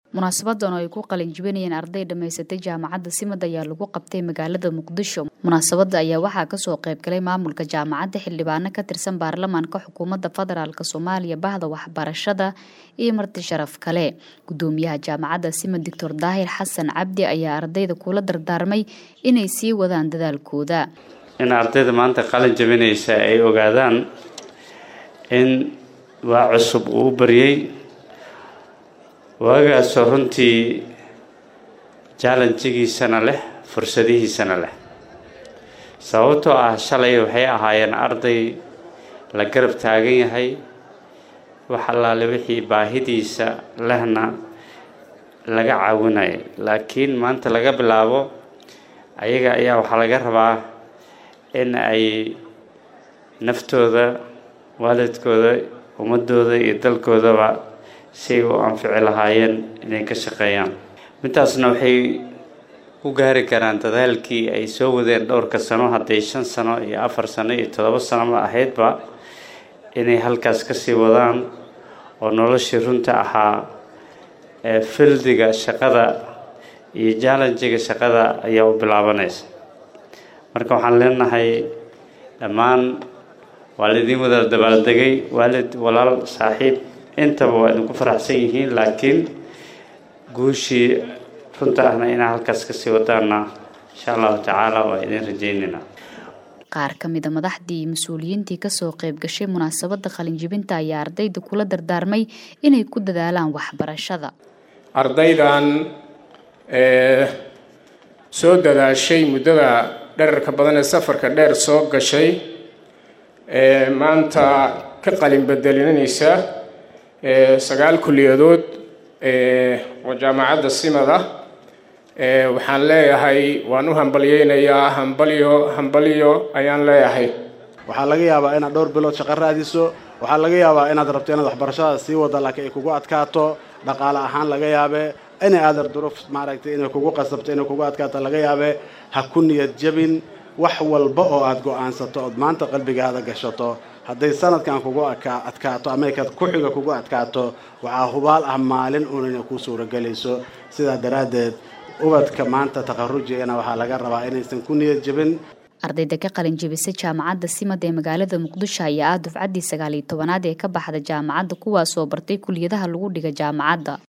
munaasabadan oo ay ku qalin jibinayeen arday dhammaysatay jaamacadda simad ayaa lagu qabtay magaalada muqdisho munaasabada ayaa waxaa kasoo qayb galay maamulka jaamacadda xildhibaano ka tirsan baarlamaanka xukuumadda federaalk soomaaliya bahda waxbarashada iyo marti sharaf kale gudoomiyaha jaamacadda simad doctor daahir xasan cabdi ayaa ardayda kula dardaarmay inay sii wadaan dadaalkooda in ardayda maanta qalin jabinaysa ay ogaadaan in waa cusub uu u baryay waagaasoo runtii jallanjigiisana leh fursadihiisana leh sababtoo ah shalay waxay ahaayeen arday la garab taagan yahay wax allaale wixii baahidiisa lehna laga caawinayo laakiin maanta laga bilaabo ayaga ayaa waxaa laga rabaa in ay naftooda waalidkooda ummadooda iyo dalkoodaba si ay u anfici lahaayeen inay ka shaqeeyaan midtaasna waxay u gaari karaan dadaalkii ay soo wadeen dhowrka sano hadday shan sano iyo afar sano iyo toddoba sanoba ahaydba inay halkaas kasii wadaan oo noloshii runta ahaa ee fildiga shaqada iyo jallanjiga shaqada ayaa u bilaabanaysa marka waxaan leenahay dhammaan waa laydin wada dabaaldegay waalid walaal saaxiib intaba waa idinku faraxsan yihiin laakiin guushii runta ahna inaa halkaas kasii wadaana insha allahu tacaala waa idin rajaynaynaa qaar ka mida madaxdii iyo mas-uuliyiintii kasoo qayb gashay munaasabada qalinjibinta ayaa ardayda kula dardaarmay inay ku dadaalaan waxbarashada ardaydan soo dadaashay muddada dherarka badan ee safarka dheer soo gashay maanta ka qalin bedelinaysa sagaal kuliyadood oo jaamacadda simad ah waxaan leeyahay waan u hambalyeynayaa hambalyo hambalyo ayaan leeyahay waxaa laga yaabaa inaad dhowr bilood shaqo raadiso waxaa laga yaabaa inaad rabto inaad waxbarashada sii wada laakiin ay kugu adkaato dhaqaale ahaan laga yaabe inay aadar duruuf maaragtay inay kugu qasabto inay kugu adkaato laga yaabe ha ku niyad jabin wax walba oo aada go-aansato ood maanta qalbigaada gashato hadday sanadkan kugu adkaato ama ka ku-xiga kugu adkaato waxaa hubaal ah maalin uun inay kuu suuragelayso sidaa daraaddeed ubadka maanta takharujiyana waxaa laga rabaa inaysan ku niyad jabin ardayda ka qalin jebisay jaamacadda simad ee magaalada muqdisho ayaa ah dufcaddii sagaal iyo tobanaad ee ka baxda jaamacadda kuwaasoo bartay kuliyadaha lagu dhiga jaamacadda